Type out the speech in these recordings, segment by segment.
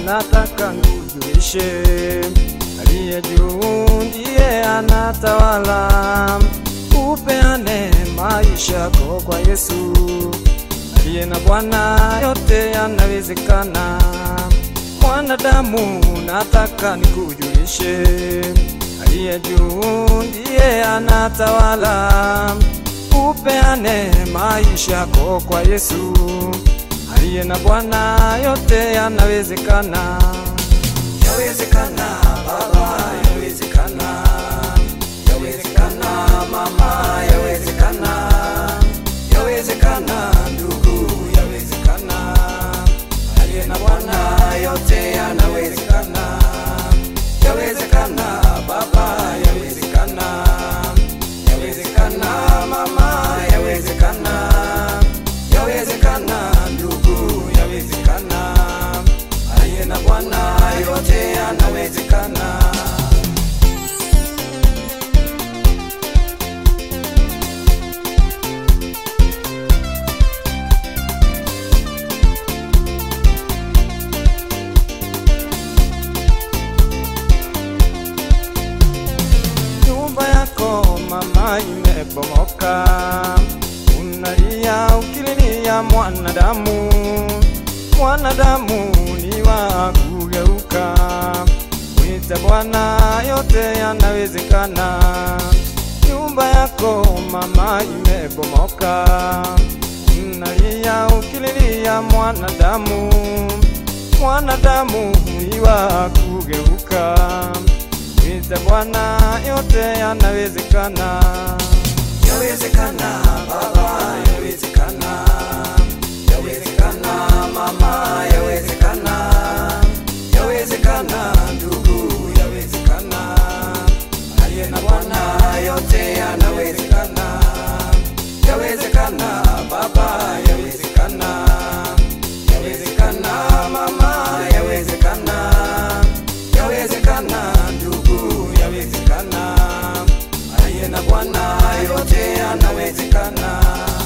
nataka nikujulishe, aliye juu ndiye anatawala. Upeane maisha yako kwa Yesu, aliye na Bwana, yote yanawezekana. Mwanadamu, nataka nikujulishe, aliye juu ndiye anatawala. Upeane maisha yako kwa Yesu, aliye na Bwana, yote yanawezekana. Yawezekana baba, yawezekana, yawezekana mama, yawezekana, yawezekana ndugu, yawezekana, aliye na Bwana, yote yanawezekana. Yawezekana baba, yawezekana, yawezekana mama, yawezekana, yawezekana ndugu, yawezekana, aliye na Bwana, yote yanawezekana. Nyumba yako mama imebomoka, unalia ukililia mwanadamu. Mwanadamu ni wa kugeuka, mwite Bwana, yote yanawezekana. Nyumba yako mama imebomoka, unalia ukililia mwanadamu. Mwanadamu ni wa kugeuka Mwite Bwana, yote yanawezekana. Yawezekana baba, yawezekana, yawezekana mama, yawezekana, yawezekana ndugu, yawezekana, aliye na Bwana, yote yanawezekana. Yawezekana baba, yawezekana, yawezekana mama, yawezekana, yawezekana ndugu, yawezekana, aliye na Bwana, yote yanawezekana.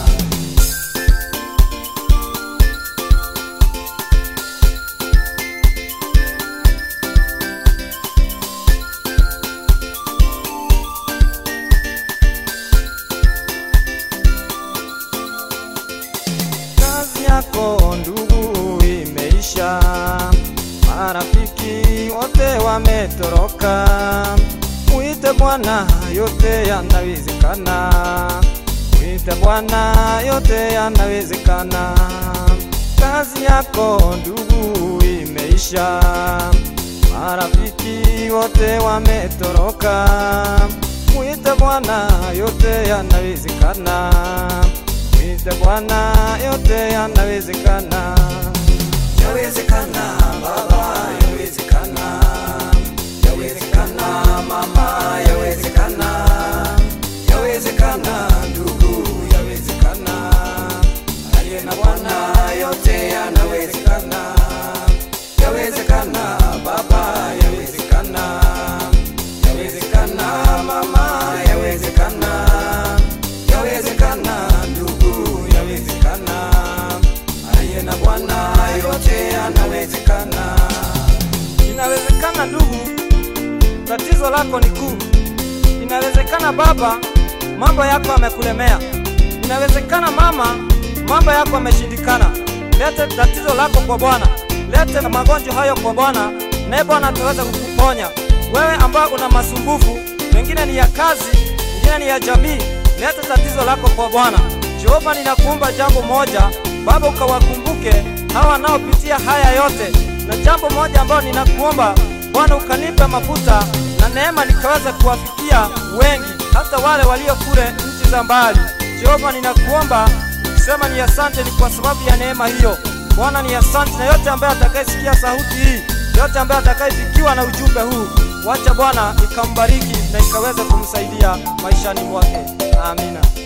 kazi yako ndugu imeisha, marafiki wote wametoroka. Mwite Bwana, yote yanawezekana. Mwite Bwana, yote yanawezekana. Kazi yako ndugu imeisha, marafiki wote wametoroka. Mwite Bwana, yote yanawezekana. Mwite Bwana, yote yanawezekana. Yawezekana baba, yawezekana, yawezekana mama, yawezekana, yawezekana ndugu, yawezekana, aliye na Bwana, yote yanawezekana. Yawezekana baba, yawezekana, yawezekana mama, yawezekana, yawezekana ndugu, yawezekana, aliye na Bwana, yote yanawezekana. Inawezekana ndugu, tatizo lako ni kuu. Inawezekana baba, mambo yako yamekulemea. Inawezekana mama, mambo yako yameshindikana. Lete tatizo lako kwa Bwana, lete na magonjwa hayo kwa Bwana, naye Bwana ataweza kukuponya. Wewe ambao una masumbufu, mengine ni ya kazi, mengine ni ya jamii, lete tatizo lako kwa Bwana. Jehova, ninakuomba jambo moja, Baba, ukawakumbuke hawa wanaopitia haya yote, na jambo moja ambalo ninakuomba Bwana, ukanipe mafuta na neema nikaweza kuwafikia wengi, hata wale walio kule nchi za mbali. Jehova, ninakuomba nikisema ni asante, ni kwa sababu ya neema hiyo. Bwana ni asante, na yote ambaye atakayesikia sauti hii, yote ambaye atakayefikiwa na ujumbe huu, wacha Bwana ikambariki na ikaweza kumsaidia maishani mwake. Amina.